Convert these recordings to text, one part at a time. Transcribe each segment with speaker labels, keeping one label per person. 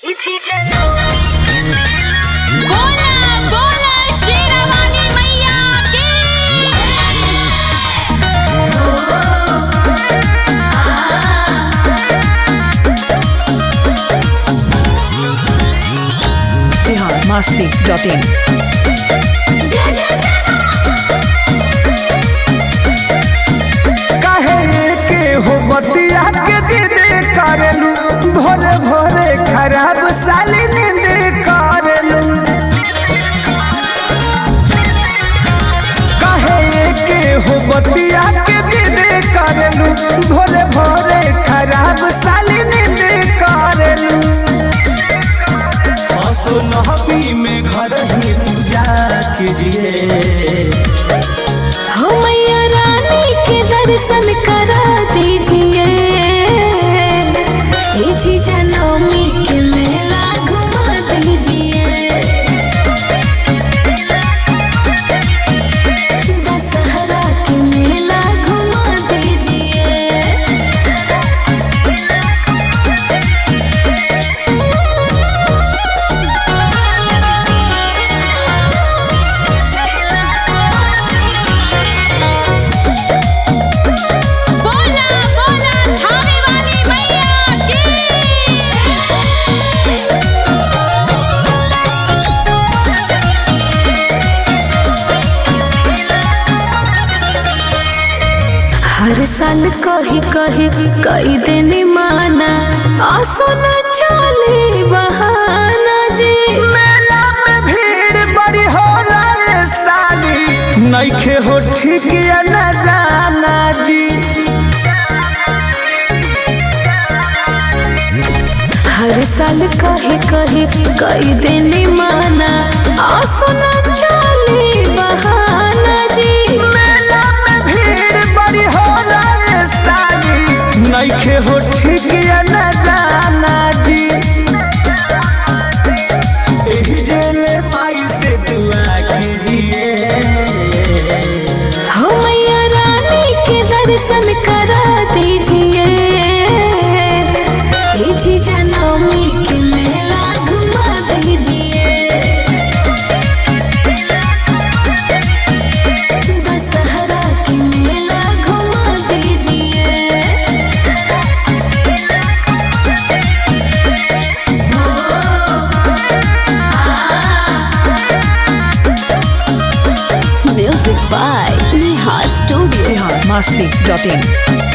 Speaker 1: बोला बोला शेरावाली मैया की
Speaker 2: बिहार मस्ती डॉट इन
Speaker 1: जय जय जय
Speaker 3: काहे के हो बतिया के जिद करेलू भोरे भोरे खराब साली नींद करेलू काहे के हो बतिया के जिद करेलू भोरे भोरे खराब साली नींद करेलू असुनहबी में घर ही पूजा कीजिए
Speaker 1: हो मैया रानी के दर्शन करा दीजिए हे जी जनमी के मेला घुमा दीजिए दशहरा के मेला घुमा दीजिए बोला बोला थाने वाली मैया की हर साल कही कही कई दिन माना आसो न चले बहाना जी
Speaker 3: मेला में भीड़ बड़ी होला रे साली नइखे हो ठीक या न जाना जी
Speaker 1: हर साल कही कही कई दिन माना आसो न चले बहाना जी
Speaker 3: मेला में भीड़ बड़ी होला रे साली नइखे हो ठीक या न जाना जी एही जेले माई से दुआ कीजिए
Speaker 1: हो मैया रानी के दर्शन करा दीजिए हे जी जनमी के मेला घुमा दीजिए दशहरा के मेला घुमा दीजिए music by Neha studio
Speaker 2: Bihar Masti dot in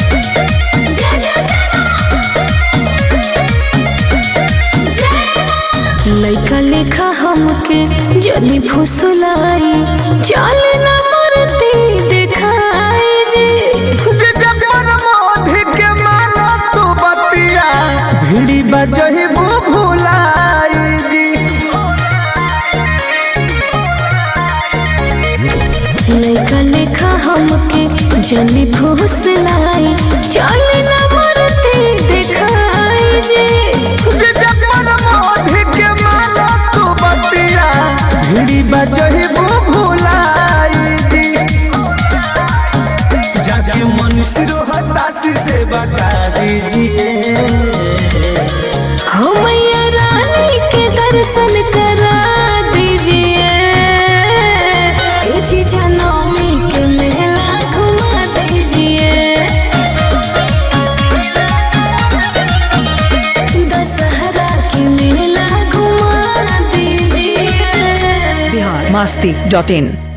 Speaker 1: लैका लेखा हमके जनी फुसलाई चल न मरती देखाई जी
Speaker 3: जबर मोधी के मानो तू बतिया भिड़ी बजही भुलाई जी
Speaker 1: लैका लेखा हमके जनी फुसलाई चल न मरती देखाई जी
Speaker 3: जबर मोधी के मानो तू बतिया भिड़ी बजही भुलाई जी जाके मनुष्य हताशी से बता दीजिए
Speaker 1: हो मैया रानी के दर्शन करा दीजिए ए जी जनमी के मेला घुमा दीजिए दशहरा के मेला घुमा दीजिए
Speaker 2: बिहार मस्ती डॉट इन